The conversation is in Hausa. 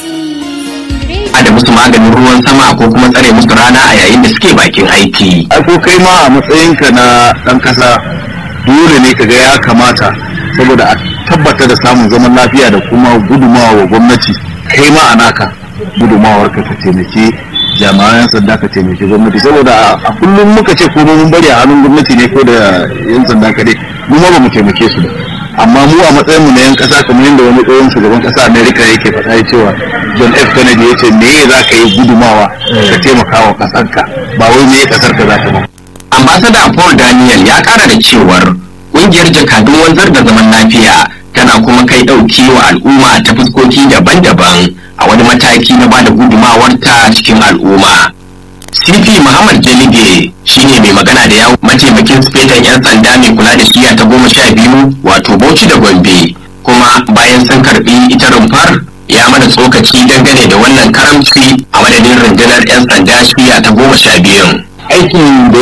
da musu maganin ruwan sama ko kuma tsare musu rana a yayin da suke bakin aiki. ai ko kai ma a matsayinka na ɗan ƙasa dole ne kaga ya kamata saboda a tabbata da samun zaman lafiya da kuma gudumawa wa gwamnati kai ma a naka gudumawar ka taimake jami'an sanda ka taimake gwamnati saboda a kullum muka ce ko mun bari a hannun gwamnati ne ko da yan sanda kaɗai mu ma ba mu taimake su ba amma mu a matsayin mu na yan kasa kamar yadda wani tsohon shugaban kasa America yake faɗa ya cewa John F Kennedy ya ce me za ka yi gudumawa ka taimaka wa kasarka ba wai me kasar ka za ta ba Ambassador Paul Daniel ya kara da cewar kungiyar jakadun wanzar da zaman lafiya tana kuma kai ɗauki wa al'umma ta fuskoki daban-daban a wani mataki na bada gudumawarta cikin al'umma. CP Muhammad Jalige shine mai magana da yawon mataimakin sifetan 'yan sanda mai kula da shiya ta goma sha biyu wato Bauchi da Gombe kuma bayan sun karbi ita rumfar ya mana tsokaci dangane da wannan karamci a madadin rundunar 'yan sanda shiya ta goma sha biyun. aikin da